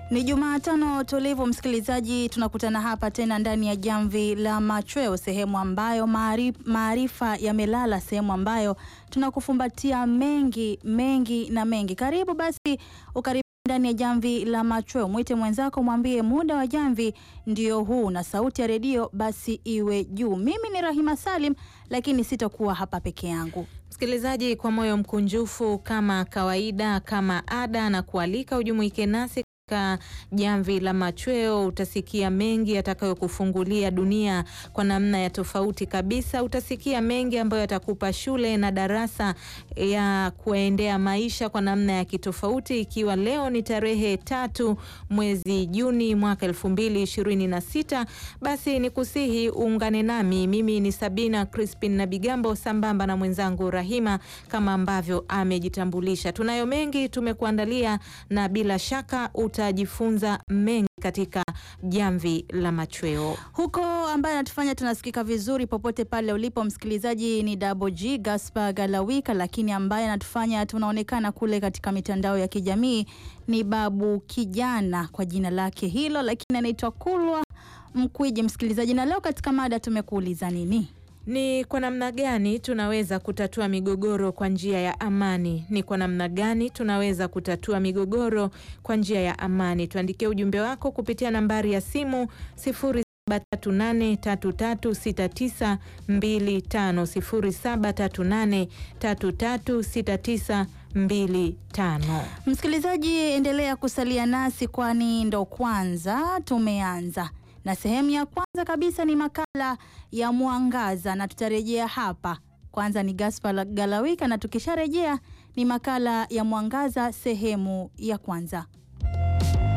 Ni Jumatano tulivu, msikilizaji, tunakutana hapa tena ndani ya jamvi la machweo, sehemu ambayo maarifa yamelala, sehemu ambayo tunakufumbatia mengi mengi na mengi. Karibu basi, ukaribu ndani ya jamvi la machweo. Mwite mwenzako, mwambie muda wa jamvi ndio huu, na sauti ya redio basi iwe juu. Mimi ni Rahima Salim, lakini sitakuwa hapa peke yangu. Msikilizaji, kwa moyo mkunjufu kama kawaida, kama ada, na kualika ujumuike nasi katika jamvi la machweo. Utasikia mengi yatakayokufungulia dunia kwa namna ya tofauti kabisa. Utasikia mengi ambayo yatakupa shule na darasa ya kuendea maisha kwa namna ya kitofauti, ikiwa leo ni tarehe tatu mwezi Juni mwaka elfu mbili ishirini na sita. Basi ni kusihi uungane nami, mimi ni Sabina Crispin na Bigambo, sambamba na mwenzangu Rahima kama ambavyo amejitambulisha. Tunayo mengi tumekuandalia na bila shaka utajifunza mengi katika jamvi la machweo. Huko ambaye anatufanya tunasikika vizuri popote pale ulipo msikilizaji ni Double G Gaspar Galawika, lakini ambaye anatufanya tunaonekana kule katika mitandao ya kijamii ni Babu Kijana kwa jina lake hilo, lakini anaitwa Kulwa Mkwiji, msikilizaji. Na leo katika mada tumekuuliza nini? Ni kwa namna gani tunaweza kutatua migogoro kwa njia ya amani? Ni kwa namna gani tunaweza kutatua migogoro kwa njia ya amani? Tuandikie ujumbe wako kupitia nambari ya simu 0738336925, 0738336925. Msikilizaji, endelea kusalia nasi kwani ndo kwanza tumeanza na sehemu ya kwanza kabisa ni makala ya Mwangaza na tutarejea hapa. Kwanza ni Gaspar Galawika na tukisharejea ni makala ya Mwangaza sehemu ya kwanza.